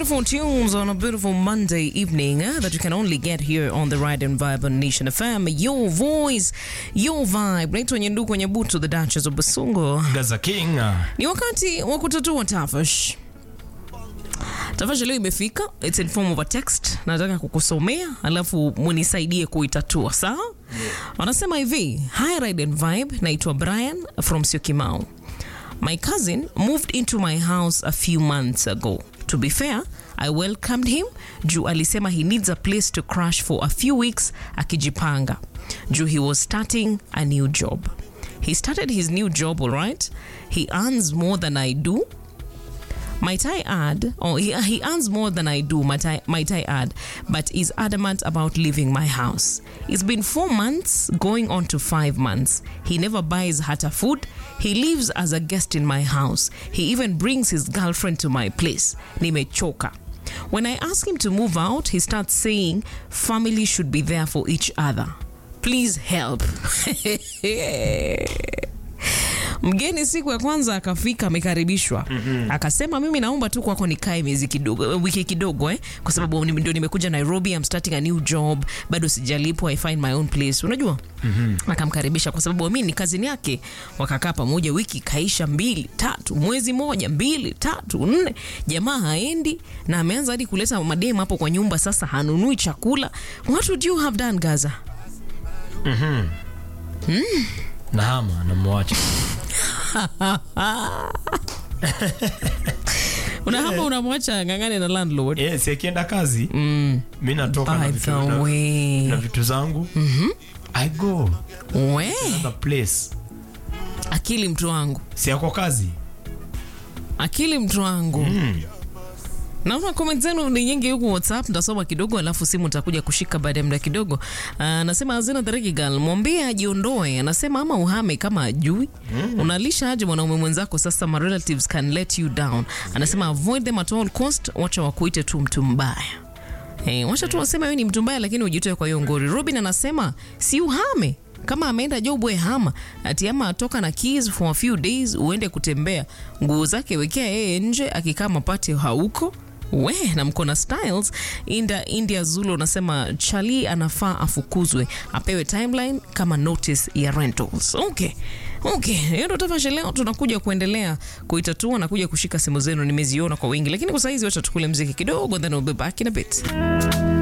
beautiful tunes on a beautiful Monday evening uh, that you can only get here on the Ride and Vibe on Nation FM. Your voice, your vibe. Naitwa Nyenduko Nyabutu, the Duchess of Basungo. Gaza King. Ni wakati wa kutatua tafash. Tafash leo imefika, it's in form of a text. Nataka kukusomea alafu munisaidie kuitatua, sawa? Wanasema hivi, hi Ride and Vibe, naitwa Brian from Syokimau. My cousin moved into my house a few months ago. To be fair, I welcomed him juu alisema he needs a place to crash for a few weeks akijipanga juu he was starting a new job. He started his new job all right. He earns more than I do. Might I add, or he, he earns more than I do, might I, might I add, but is adamant about leaving my house. It's been four months, going on to five months. He never buys Hata food. He lives as a guest in my house. He even brings his girlfriend to my place. Nimechoka. When I ask him to move out, he starts saying family should be there for each other. Please help. Mgeni siku ya kwanza akafika, amekaribishwa mm-hmm. Akasema mimi naomba tu kwako nikae miezi kidogo, wiki kidogo eh, kwa sababu ni- ndio nimekuja Nairobi, I'm starting a new job, bado sijalipwa, I find my own place, unajua mm-hmm. Akamkaribisha kwa sababu mimi ni kazini yake. Wakakaa pamoja, wiki kaisha, mbili tatu, mwezi moja, mbili tatu, nne, jamaa haendi na ameanza hadi kuleta mademu hapo kwa nyumba. Sasa hanunui chakula. What would you have done Gaza? Nahama namwacha. Unahama, unamwacha ng'ang'ane na landlord. Yes, akienda kazi mm. mi natoka na By vitu, the na, way. na vitu zangu mm-hmm. I go We, the place. akili mtu wangu, Si yako kazi akili mtu wangu mm. naona comment zenu ni nyingi huku whatsapp ntasoma kidogo alafu simu takuja kushika baada ya muda kidogo anasema azina dhariki gal mwambie ajiondoe anasema ama uhame kama ajui unalisha aje mwanaume mwenzako sasa my relatives can let you down anasema avoid them at all cost wacha wakuite tu mtu mbaya Hey, wacha tu wasema wewe ni mtu mbaya lakini ujitoe kwa hiyo ngori. Robin anasema si uhame kama ameenda job we hama ati ama atoka na keys for a few days uende kutembea nguo zake wekea yeye nje akikaa mapati hauko we na mko na styles Inda, India Zulu anasema Chali anafaa afukuzwe apewe timeline kama notice ya rentals. Okay. Okay, hiyo ndo tafasha leo tunakuja kuendelea kuitatua na kuja kushika simu zenu nimeziona kwa wingi lakini kwa saizi wacha tukule mziki kidogo then we'll be back in a bit.